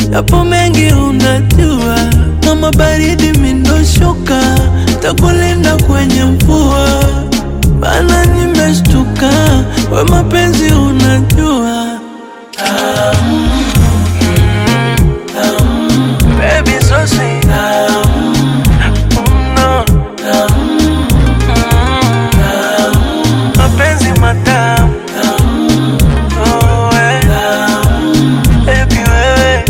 yapo mengi unajua, kama baridi mindoshuka, takulinda kwenye mvua. Bana nimeshtuka, we mapenzi unajua Baby so sweet Mm, no. Mm, mapenzi matamu Oh, eh. Baby wewe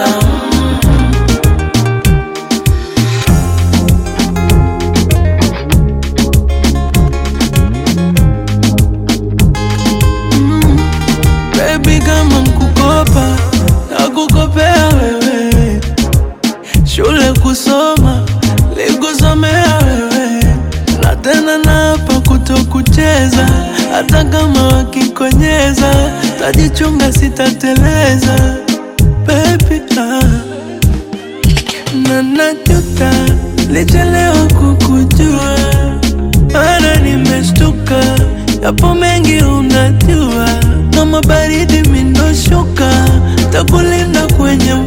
Baby kama nkukopa nakukopea wewe, shule kusoma likusomea wewe, na tena napa kutokucheza, hata kama wakikonyeza, tajichunga sitateleza baby ah. na najuta lichelewa kukujua, mana nimeshtuka, yapo mengi unajua, kama baridi mindoshuka, takulinda kwenye